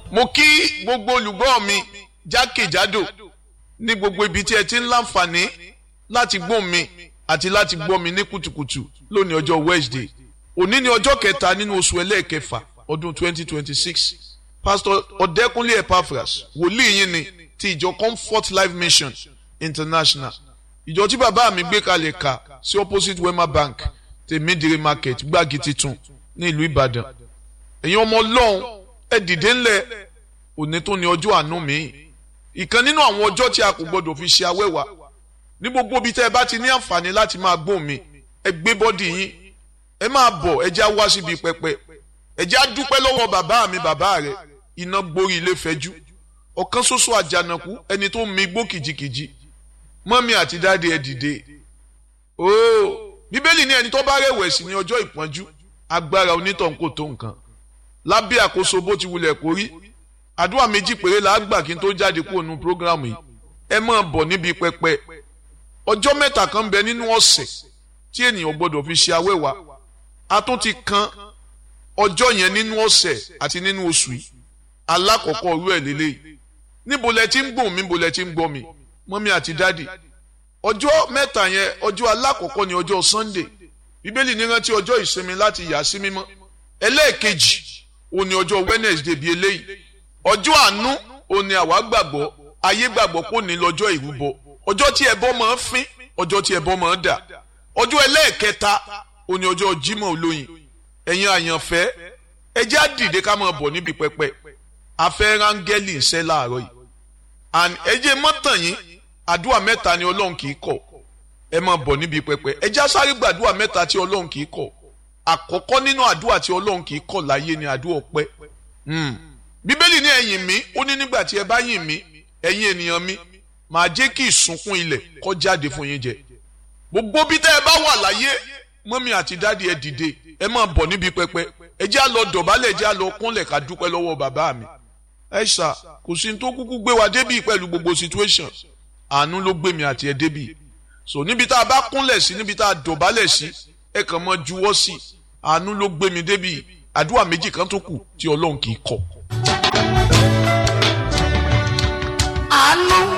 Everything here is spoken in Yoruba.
mo kí gbogbo olùgbọ́ mi jákèjádò ní gbogbo ibi tí ẹ ti ń láǹfààní láti gbọ́ mi àti láti gbọ́ mi ní kùtùkùtù lónìí ọjọ́ Wednesday òní ni ọjọ́ kẹta nínú oṣù ẹlẹ́ẹ̀kẹfà ọdún 2026 pastor ọ̀dẹ́kúnlé epaphras wòlíì yín ni ti ìjọ comfort life mission international ìjọ tí bàbá mi gbé kalẹ̀ ka sí opposite wema bank tèmídìrí market gbági titun ní ìlú ìbàdàn ẹ̀yin ọmọ ọlọ́run ẹ dìde ńlẹ̀ òní tó ní ọjọ́ àánú mi ìkan nínú àwọn ọjọ́ tí a kò gbọdọ̀ fi ṣe awẹ́wà ní gbogbo ibi tẹ́ ẹ bá ti ní àǹfààní láti máa gbóhùn mi ẹ gbé bọ́dì yín ẹ máa bọ̀ ẹ já wá síbi pẹpẹ ẹ já dúpẹ́ lọ́wọ́ bàbá mi bàbá rẹ̀ iná gborí ilé fẹ́jú ọ̀kan ṣoṣo àjànàkú ẹni tó mi gbó kìjikìji mọ́mí àti dáadé ẹ dìde ooo bíbélì ní ẹni tó bá rẹ̀wẹ̀sì ní ọjọ́ ìpọ́njú agbára onítàn kò tó nǹkan lábẹ́ àkóso bó ti wulẹ̀ kó rí àdúrà méjì péré la gbà kí n tó jáde kúrò nínú prógrámù yìí ẹ máa bọ̀ níbi pẹpẹ ọjọ́ mẹ́ta kan bẹ nínú ọ̀sẹ̀ tí ènìyàn gbọ́dọ̀ fi ṣe awẹ́wà a tún ti kan ọjọ́ yẹn nínú ọ̀sẹ̀ àti nínú oṣù yìí alákọ̀ọ́kọ́ orú ẹ̀ lélẹ́yìí níbo lẹ ti ń gbọ̀n mi níbo lẹ ti ń gbọ́ mi mọ́mí àti dádì ọjọ́ mẹ́ta yẹn ọjọ́ alákọ̀ọ́kọ́ ni ọjọ́ Sunday bíbélì ní rántí ọjọ́ ìsinmi láti yà sí mímọ́ ẹlẹ́ẹ̀kejì ó ní ọjọ́ Wednesday bíi eléyìí ọjọ́ àánú ó ní àwa gbàgbọ́ ayé gbàgbọ́ kò ní lọ́jọ́ ìrúbọ ọjọ́ tí ẹbọ máa ń fín ọjọ́ tí ẹbọ máa ń dà ọjọ́ ẹlẹ́ẹ̀kẹta ó ní ọjọ́ Jímọ̀ olóyin ẹ̀yin àyànfẹ́ ẹ jẹ́ á dìde ká máa bọ̀ níbi pẹpẹ afẹ́ rángẹ́lì ń ṣẹ́ láàárọ̀ yìí and ẹ jẹ́ mọ́tàn yín àdúrà mẹ́ta ni Ọlọ́run kì í kọ̀ ẹ máa bọ̀ níbi pẹpẹ ẹ jẹ́ á sáré gbàdúrà mẹ́ta tí Ọlọ́run kì í kọ̀ àkọ́kọ́ nínú àdúrà tí Ọlọ́run kì í kọ̀ láyé ni àdúrà ọpẹ́ bíbélì ní ẹ̀yìn mi ó ní nígbà tí ẹ bá yìn mí ẹ̀yin ènìyàn mi màá jẹ́ kí ìsunkún ilẹ̀ kó jáde fún yín jẹ gbogbo bí tẹ́ ẹ bá wà láyé mọ́mí àti dáàdi ẹ dìde ẹ máa bọ̀ níbi pẹpẹ ẹ jẹ́ á lọ dọ̀bálẹ̀ ẹ jẹ́ á lọ kúnlẹ̀ ká dúpẹ́ lọ́wọ́ bàbá mi ẹ ṣá kò sí tó kúkú gbé wa débì pẹ̀lú gbogbo situation àánú ló gbé mi àti ẹ débì so níbi tá a bá kúnlẹ̀ sí níbi tá a dọ̀bálẹ̀ sí ẹ kàn mọ́ juwọ́ sí àánú ló gbé mi débì àdúrà méjì kan tó kù tí Ọlọ́run kì í kọ̀. àánú